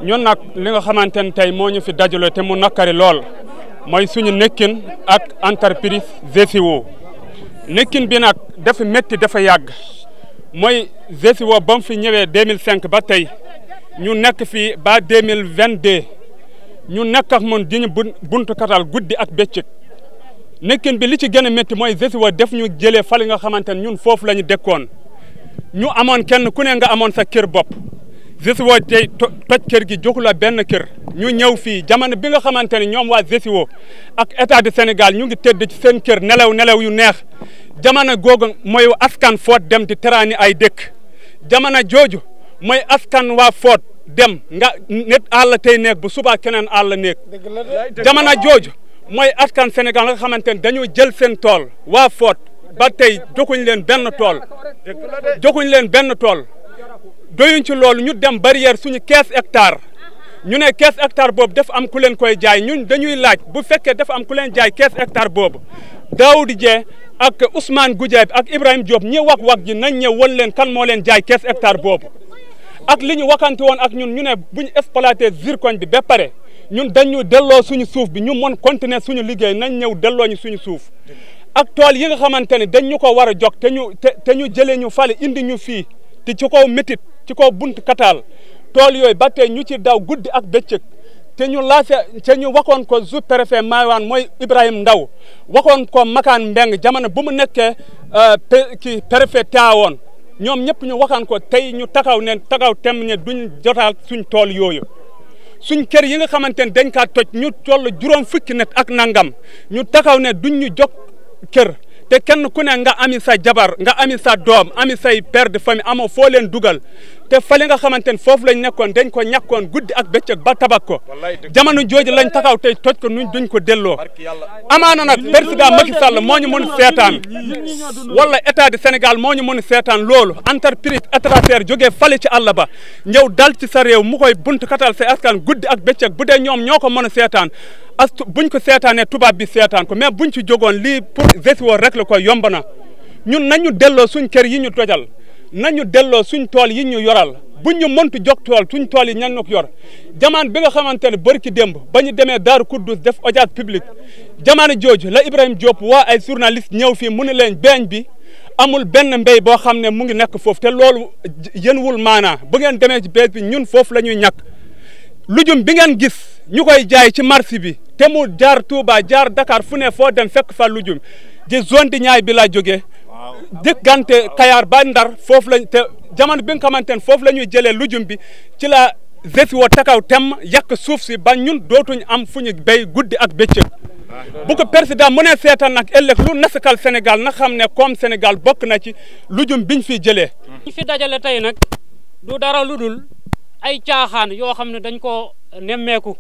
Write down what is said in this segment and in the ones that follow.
ñun nag li nga xamante ne tey moo ñu fi dajale te mu nakkari lool mooy suñu nekkin ak entreprise GCO nekkin bi nag dafa métti dafa yàgg mooy GCO ba mu fi ñëwee 2005 ba tey ñu nekk fii ba 2022 ñu nekk ak mun di ñu buntu katal guddi ak bëccëg nekkin bi li ci gën a métti mooy GCO def ñu jëlee fali nga xamante ne ñun foofu la ñu dëkkoon ñu amoon kenn ku ne nga amoon sa kër bopp GCO tey toj kër gi joxu la benn kër ñu ñëw fii jamono bi nga xamante ne ñoom waa GCO ak état du Sénégal ñu ngi tëdd ci seen kër nelaw nelaw yu neex jamono googu mooy askan foot dem di teraani ay dëkk jamono jooju mooy askan waa foot dem nga nit àll tey nekk bu subaa keneen àll nekk jamono jooju mooy askan Sénégal nga xamante ne dañoo jël seen tool waa foot ba tey joxuñ leen benn tool joxuñ leen benn tool doyuñ ci loolu ñu dem barrière suñu 15 hectares ñu ne 15 hectares boobu dafa am ku leen koy jaay ñun dañuy laaj bu fekkee dafa am ku leen jaay 15 hectares boobu Daoudi Dieng ak Ousmane Goudiaby ak Ibrahima Diop ñi wax wax ji nañ ñëw won leen kan moo leen jaay 15 hectares boobu ak li ñu wakante woon ak ñun ñu ne bu ñu exploité zircon bi ba pare ñun dañu delloo suñu suuf bi ñu mën continuer suñu liggéey nañ ñëw delloo ñu suñu suuf ak tool yi nga xamante ne dañ ñu ko war a jog te ñu te te ñu jëlee ñu fale indi ñu fii te ci kaw métit ci kaw bunt kataal tool yooyu ba tey ñu ci daw guddi ak bëccëg te ñu laase te ñu waxoon ko sous préfet Maywaan mooy Ibrahima Ndaw waxoon ko Makaan Mbeng jamono bu mu nekkee ki préfet Tivaouane ñoom ñëpp ñu waxaan ko tey ñu taxaw ne taxaw tem ne duñ jotaal suñ tool yooyu suñ kër yi nga xamante ne dañ kaa toj ñu toll juróom fukki net ak nangam ñu taxaw ne duñ ñu jog kër te kenn ku ne nga ami sa jabar nga ami sa doom ami say père de famille amoo foo leen dugal te fale nga xamante ne foofu lañ nekkoon dañ ko ñàkkoon guddi ak bëccëg ba tabak ko jamono jooju lañ taxaw tey toj ko nuñ duñ ko delloo amaana nag président Macky Sall moo ñu mën seetaan wala état du Sénégal moo ñu mën seetaan loolu entreprise étrangère jógee fale ci àll ba ñëw dal ci sa réew mu koy bunt katal say askan guddi ak bëccëg bu dee ñoom ñoo ko mën a seetaan as buñ ko seetaanee tubaab bi seetaan ko mais buñ ci jógoon lii pour GCO rek la ko yomb na ñun nañu delloo suñ kër yi ñu tojal nañu delloo suñ tool yi ñu yoral buñ ñu mëntu jog tool suñ tool yi ñan ko yor jamaan bi nga xamante ne bërki démb ba ñu demee Daaru Kuddus def audience publique jamono jooju la Ibrahima Diop waa ay journaliste ñëw fii mu ne leen beeñ bi amul benn mbéy boo xam ne mu ngi nekk foofu te loolu yéen wul maanaa bu ngeen demee ci bees bi ñun foofu la ñuy ñàkk lujum bi ngeen gis ñu koy jaay ci marché bi te mu jaar Touba jaar Dakar fu ne foo dem fekk fa lujum di zone di ñaay bi laa jógee diggante Kayar ba Ndar foofu lañ te jamono bi nga xamante ne foofu la ñuy jëlee lujum bi ci la GCO takaw tem yàq suuf si ba ñun dootuñ am fu ñu béy guddi ak bëccëg bu ko président mu ne seetaan nag ëllëg lu nasakal Sénégal na xam ne comme Sénégal bokk na ci lujum biñ fi jëlee. ñu fi dajale tey nag du dara lu dul ay caaxaan yoo xam ne dañ ko nemmeeku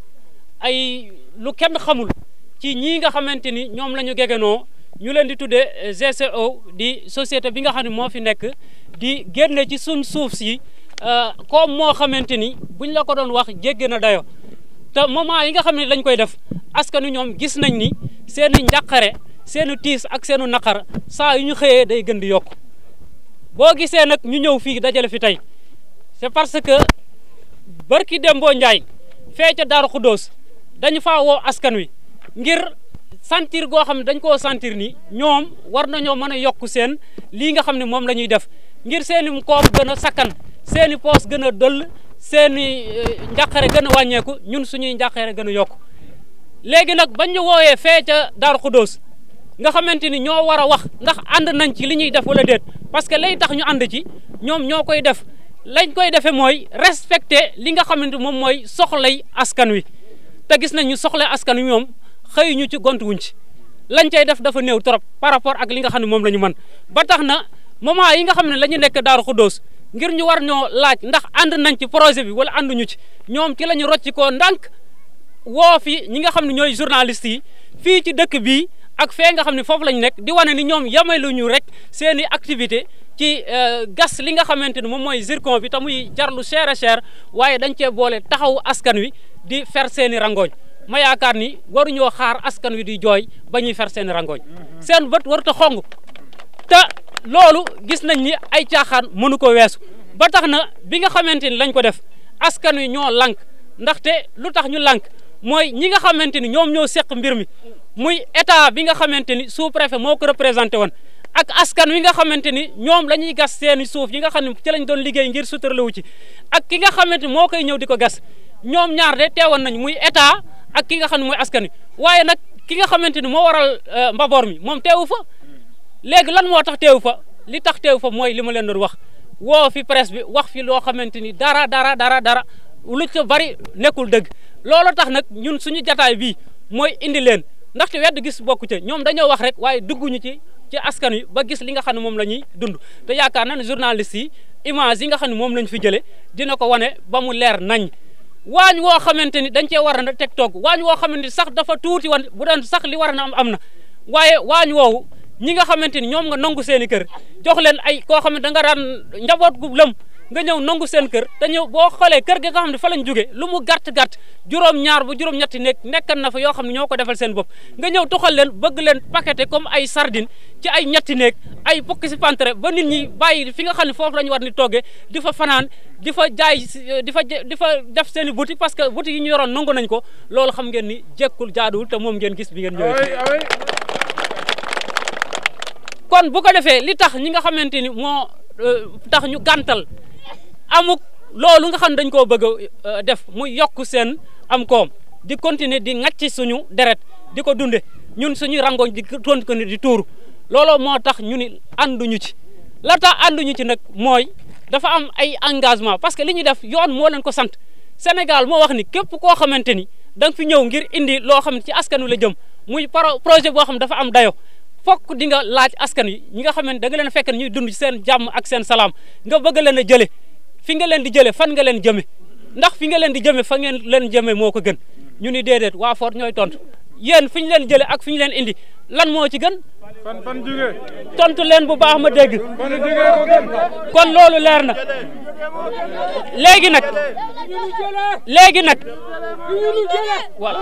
ay lu kenn xamul ci ñii nga xamante ni ñoom la ñu gegenoo ñu leen di tuddee GCO di société bi nga xam ne moo fi nekk di génne ci suñ suuf si comme moo xamante ni buñ la ko doon wax jéggi na dayo te moment yi nga xam ne dañ koy def askan wi ñoom gis nañ ni seen i njàqare seen i tiis ak seen i naqar saa yu ñu xëyee day gën di yokk boo gisee nag ñu ñëw fii dajale fi tey c'est parce que barki Dembo Ndiaye fee ca Daaru Xuddoos dañu faa woo askan wi ngir sentir goo xam ne dañ koo sentir ni ñoom war nañoo mën a yokk seen lii nga xam ne moom la ñuy def ngir seen i koom gën a sakkan seen i poos gën a dëll seen i njàqare gën a wàññeeku ñun suñuy njàqare gën a yokku léegi nag bañ ñu woowee fee ca Daaru Xuddoos nga xamante ni ñoo war a wax ndax ànd nañ ci li ñuy def wala déet parce que lay tax ñu ànd ci ñoom ñoo koy def lañ koy defee mooy respecter li nga xamante moom mooy soxlay askan wi te gis nañ ñu soxlay askan wi moom xëy ñu ci gont wuñ ci lañ cay def dafa néew trop par rapport ak li nga xam ne moom la ñu mën ba tax na moment yi nga xam ne la ñu nekk Daaru Xuddoos ngir ñu war ñoo laaj ndax ànd nañ ci projet bi wala ànduñu ci ñoom ci la ñu rocci koo ndànk woo fi ñi nga xam ne ñooy journalistes yi fii ci dëkk bii ak fee nga xam ne foofu la ñu nekk di wane ni ñoom yamaluñu rek seen i activité ci gas li nga xamante ni moom mooy zircon bi te muy jar lu cher a cher waaye dañ cee boole taxawu askan wi di fer seen i rangooñ ma yaakaar ni waruñoo xaar askan wi di jooy ba ñuy fer seen i rangooñ seen bët warut a xong te loolu gis nañ ni ay caaxaan mënu ko weesu ba tax na bi nga xamante ni lañ ko def askan wi ñoo lank ndaxte lu tax ñu lànk mooy ñi nga xamante ni ñoom ñoo seq mbir mi muy état bi nga xamante ni sous préfet moo ko représenté woon ak askan wi nga xamante ni ñoom la ñuy gas seeni suuf yi nga xam ne ci lañ doon liggéey ngir suturlawu ci ak ki nga xamante ni moo koy ñëw di ko gas ñoom ñaar de teewoon nañ muy état ak ki nga xam ne mooy askan wi waaye nag ki nga xamante ni moo waral mbaboor mi moom teewu fa léegi lan moo tax teewu fa li tax teewu fa mooy li ma leen doon wax woo fi presse bi wax fi loo xamante ni dara dara dara dara lu ca bari nekkul dëgg loolu tax nag ñun suñu jataay bii mooy indi leen ndaxte wedd gis bokku ca ñoom dañoo wax rek waaye dugguñu ci ci askan wi ba gis li nga xam ne moom la ñuy dund te yaakaar na ne journaliste yi image yi nga xam ne moom lañ fi jëlee dina ko wane ba mu leer nañ waañ woo xamante ni dañ cee war a teg togg waañ woo xamante ni sax dafa tuuti wan bu doon sax li war na am am na waaye waañ woowu ñi nga xamante ni ñoom nga nangu seen i kër jox leen ay koo xam ne da nga daan njaboot gu lëm nga ñëw nangu seen kër te ñëw boo xoolee kër gi nga xam ne fa lañ jóge lu mu gàtt-gàtt juróom-ñaar ba juróom-ñetti nekk nekkan na fa yoo xam ne ñoo ko defal seen bopp nga ñëw tuxal leen bëgg leen paqueté comme ay sardine ci ay ñetti néeg ay pokki si pantere ba nit ñi bàyyi fi nga xam ne foofu la ñu war ni toggee di fa fanaan di fa jaay di fa di fa def seen i boutique parce que boutique yi ñu yoroon nangu nañ ko loolu xam ngeen ni jekkul jaaduwul te moom ngeen gis bi ngeen ñëwee kon bu ko defee li tax ñi nga xamante ni moo tax ñu gàntal amuk loolu nga xam dañ koo bëgg a def muy yokk seen am koom di continuer di ŋàcc suñu deret di ko dunde ñun suñuy rangoñ di continuer di tuuru looloo moo tax ñu ni ànduñu ci la tax ànduñu ci nag mooy dafa am ay engagement parce que li ñuy def yoon moo leen ko sant Sénégal moo wax ni képp koo xamante ni da nga fi ñëw ngir indi loo xam ne ci askan wi la jëm muy projet boo xam ne dafa am dayo fokk di nga laaj askan wi ñi nga xamante da nga leen fekk ñuy dund ci seen jàmm ak seen salaam nga bëgg leen a jële fi nga leen di jële fan nga leen jëme ndax fi nga leen di jëme fa ngeen leen jëme moo ko gën ñu ni déedéet waa Fort ñooy tontu yéen fi ñu leen jële ak fi ñu leen indi lan moo ci gën fan fan jóge tontu leen bu baax ma dégg fan jóge ko gën kon loolu leer na léegi nag léegi nag voilà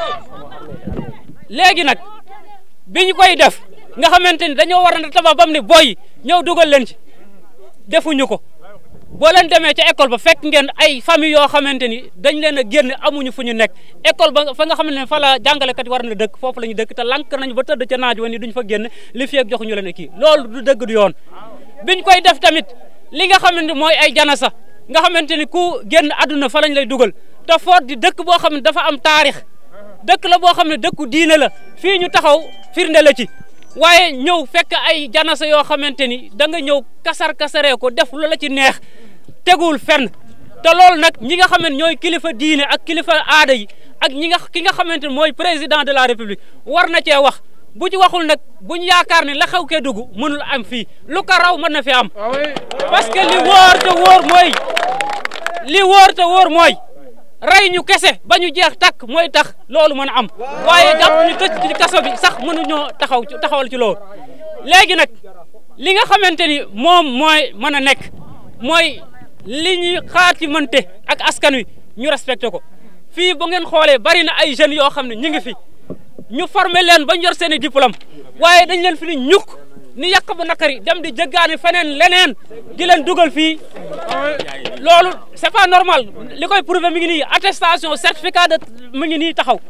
léegi nag bi ñu koy def nga xamante ni dañoo war a tabax bam ni boy ñëw dugal leen ci defuñu ko boo leen demee ca école ba fekk ngeen ay famille yoo xamante ni dañ leen a génn amuñu fu ñu nekk école ba fa nga xam ne fa la jàngalekat yi war na dëkk foofu la ñu dëkk te lank nañu ba tëdd ca naaj wa ni duñ fa génn li fi ak joxuñu leen kii loolu du dëgg du yoon biñ koy def tamit li nga xamante mooy ay janasa nga xamante ni ku génn àdduna fa lañ lay dugal te Fort di dëkk boo xam ne dafa am taarix dëkk la boo xam ne dëkku diine la fii ñu taxaw firnde la ci waaye ñëw fekk ay janasa yoo xamante ni da nga ñëw kasar kasaree ko def lu la ci neex tegul fenn te loolu nag ñi nga xam ne ñooy kilifa diine ak kilifa aada yi ak ñi nga ki nga xamante ne mooy président de la république war na cee wax bu ci waxul nag bu ñu yaakaar ne la xew kee dugg mënul am fii lu ko raw mën na fi am parce que li wóor te wóor mooy li wóor te wóor mooy rey ñu kese ba ñu jeex takk mooy tax loolu mën a am waaye jàpp ñu tëj ci kaso bi sax mënuñoo taxaw taxawal ci loolu léegi nag li nga xamante ni moom mooy mën a nekk mooy li ñuy xaar ci mënte ak askan wi ñu respecté ko fii bu ngeen xoolee bari na ay jeunes yoo xam ne ñu ngi fi ñu formé leen ba ñu yor seen i diplôme waaye dañ leen fi ni ñukk ni yàq bu nakari dem di jëggaani feneen leneen di leen dugal fii loolu c'est pas normal li koy prouver mi ngi nii attestation certificat de mi ngi nii taxaw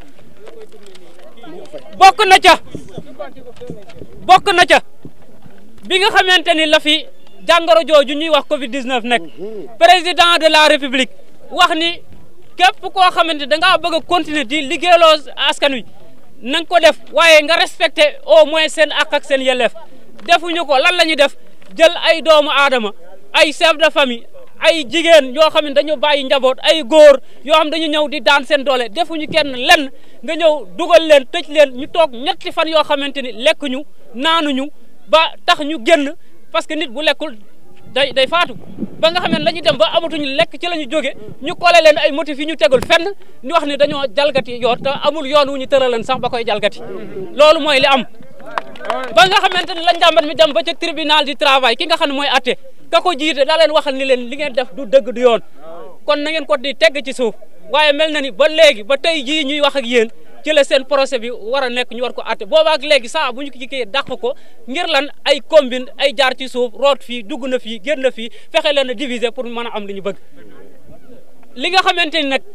bokk na ca bokk na ca bi nga xamante ni la fi jàngoro jooju ñuy wax Covid 19 nekk président de la république wax ni képp koo xamante da ngaa bëgg a continuer di liggéeyloo askan wi na nga ko def waaye nga respecté au moins seen ak ak seen yelleef defuñu ko lan la ñuy def jël ay doomu aadama ay chef de famille ay jigéen yoo xam ne dañu bàyyi njaboot ay góor yoo xam dañu ñëw di daan seen doole defuñu kenn lenn nga ñëw dugal leen tëj leen ñu toog ñetti fan yoo xamante ni lekkuñu naanuñu ba tax ñu génn parce que nit bu lekkul day day faatu ba nga xam ne la ñu dem ba amatuñu lekk ci la ñu jóge ñu kole leen ay motifs yi ñu tegul fenn ñu wax ni dañoo jalgati yoon te amul yoon wu ñu tëraleen sax ba koy jalgati loolu mooy li am ba nga xamante ne la njàmbat mi dem ba ca tribunal du travail ki nga xam ne mooy atte ka ko jiite daa leen waxal ni leen li ngeen def du dëgg du yoon kon na ngeen ko di tegg ci suuf waaye mel na ni ba léegi ba tey jii ñuy wax ak yéen ci la seen procès bi war a nekk ñu war ko atte booba ak léegi saa bu ñu ko kii dàq ko ngir lan ay combine ay jaar ci suuf root fii dugg na fii génn na fii fexe leen a diviser pour mën a am li ñu bëgg li nga xamante ni nag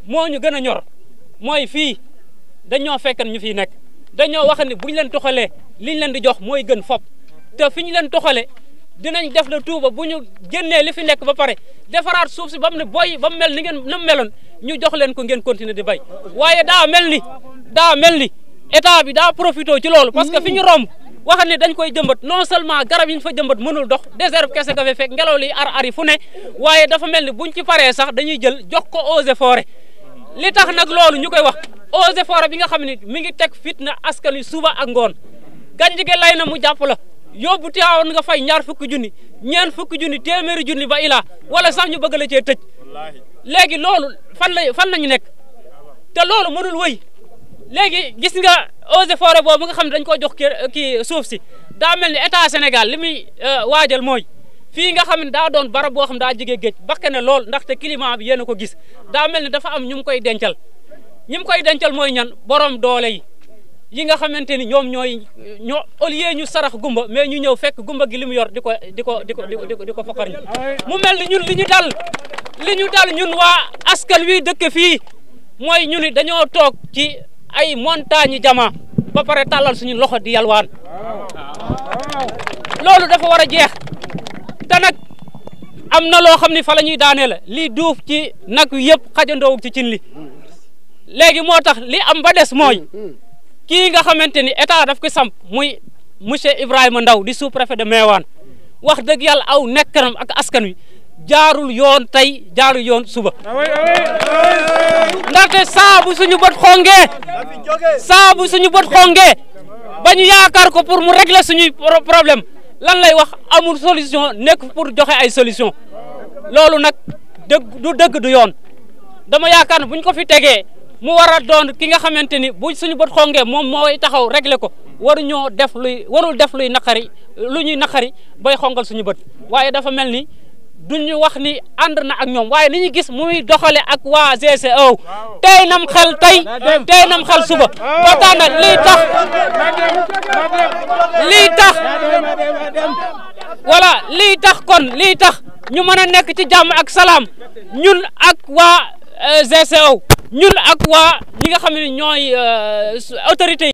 moo ñu gën a ñor mooy fii dañoo fekkan ñu fiy nekk dañoo wax ne bu ñu leen toxalee liñ leen di jox mooy gën fop te fi ñu leen toxalee dinañ def la tuuba bu ñu génnee li fi nekk ba pare defaraat suuf si ba mu ne booy ba mu mel ni ngeen na mu meloon ñu jox leen ko ngeen continuer di bay waaye daa mel ni daa mel ni état bi daa profité ci loolu parce que fi ñu romb wax ne dañ koy jëmbat non seulement garab yi ñu fa jëmbat mënul dox désert kese nga fa fekk ngelaw li ar ari fu ne waaye dafa mel ni buñ ci paree sax dañuy jël jox ko eaux et forêt li tax nag loolu ñu koy wax eaux et forêt bi nga xam ne mi ngi teg fitna askan wi suba ak ngoon gàncax gi lay na mu jàpp la yóbbu teewoon nga fay ñaar fukki junni ñeent fukki junni téeméeri junni ba ilaa wala sax ñu bëgg la cee tëj léegi loolu fan la fan lañu nekk te loolu mënul wëy léegi gis nga eaux et forêt boobu nga xam ne dañ ko jox kii suuf si daa mel ni état Sénégal li muy waajal mooy fii nga xam ne daa doon barab boo xam daa jege géej bakke ne lool ndaxte climat bi yéen a ko gis daa mel ni dafa am ñu mu koy dencal ñi mu koy dencal mooy ñan borom doole yi yi nga xamante ni ñoom ñooy ñoo au lieu ñu sarax gumba mais ñu ñëw fekk gumba gi li mu yor di ko di ko di ko di ko di ko fokkar ñu mu mel ni ñun li ñu dal li ñu dal ñun waa askan wi dëkk fii mooy ñu ni dañoo toog ci ay montagne jama ba pare tàllal suñu loxo di yalwaan loolu dafa war a jeex te nag am na loo xam ni fa la ñuy daanee la lii duuf ci nag wi yëpp xajandoowu ci cin li léegi moo tax li am ba des mooy kii nga xamante ni état daf ko samp muy monsieur Ibrahima Ndaw di sous-préfet de Meewaan wax dëgg yàlla aw nekkanam ak askan wi jaarul yoon tey jaarul yoon suba ndaxte saabu suñu bët xongee saabu suñu bët xongee ba ñu yaakaar ko pour mu régler suñuy problème lan lay wax amul solution nekk pour joxe ay solution loolu nag dëgg du dëgg du yoon dama yaakaar ne bu ñu ko fi tegee mu war a doon ki nga xamante ni bu suñu bët xongee moom mooy taxaw régler ko waruñoo def luy warul def luy naqari lu ñuy naqari bay xongal suñu bët waaye dafa mel ni duñu wax ni ànd na ak ñoom waaye ni ñu gis muy doxale ak waa GCO tey nam xel tey tey nam xel suba ba tax na lii tax lii tax voilà lii tax kon lii tax ñu mën a nekk ci jàmm ak salaam ñun ak waa GCO ñun ak waa ñi nga xam ne ñooy autorité